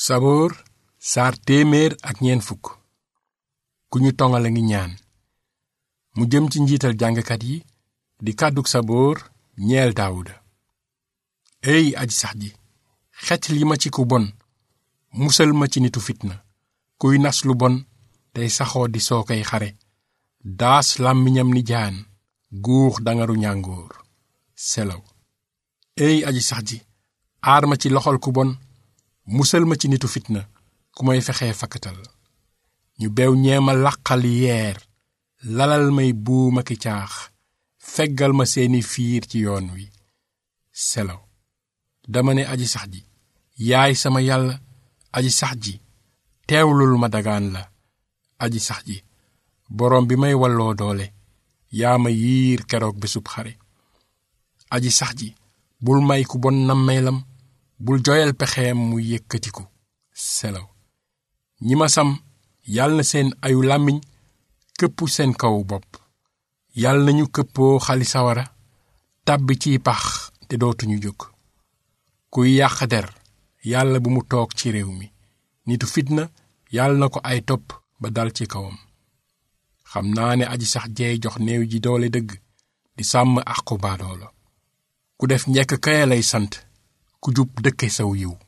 saboor saar téeméer ak ñeent fukk ku ñu tongal a ngi ñaan mu jëm ci njiital jàngkat yi di kàddug saboor ñeel daawuda ey aji sax ji xecc li ma ci ku bon musal ma ci nitu fitna kuy nas lu bon tey saxoo di soo koy xare daas làmmiñam ni jaan guux dangaru ñàngoor selaw ey aji sax ji aar ma ci loxol ku bon musal ma ci nitu fitna ku may fexee fakkatal ñu beew ñeema laqal yeer lalal may buuma ki caax feggal ma seeni fiir ci yoon wi selaw dama ne aji sax ji yaay sama yàlla aji sax ji teewlul ma dagaan la aji sax ji boroom bi may walloo doole yaa ma yiir keroog bésub xare aji sax ji bul may ku bon nammeelam bul joyal pexeem mu yëkkatiku selaw ñi ma sam yal na seen ayu làmmiñ këpp seen kaw bopp yal nañu këppoo xali sawara tàbbi ciy pax te dootuñu jóg kuy yàq der yàlla bu mu toog ci réew mi nitu fitna yàlla na ko ay topp ba dal ci kawam xam naa ne aji sax jeey jox néew ji doole dëgg di sàmm àqu baadoolo ku def njekk kaya lay sant ku jub dëkke saw yiw